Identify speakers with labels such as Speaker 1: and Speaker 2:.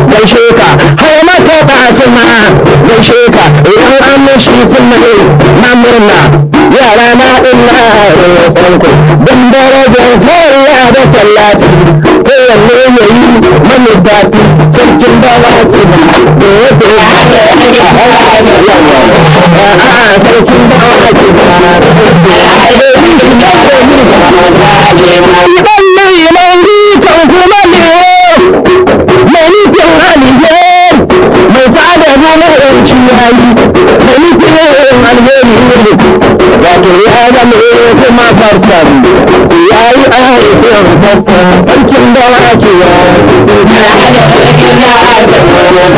Speaker 1: gaishe ka har mata ba suna gaishe ka idan an mishi suna na murna yara na ina roƙon ku don darajar sallah da sallati kowanne ya yi mani daɗi sarkin dawaki da ya ke a'a sarkin dawaki idan mai mai kan kuma ne mai nufin alheri mai fada nuna yanci yayi mai nufin alheri ne wato ya zama kuma farsan ya yi aikin farsan sarkin dawaki ya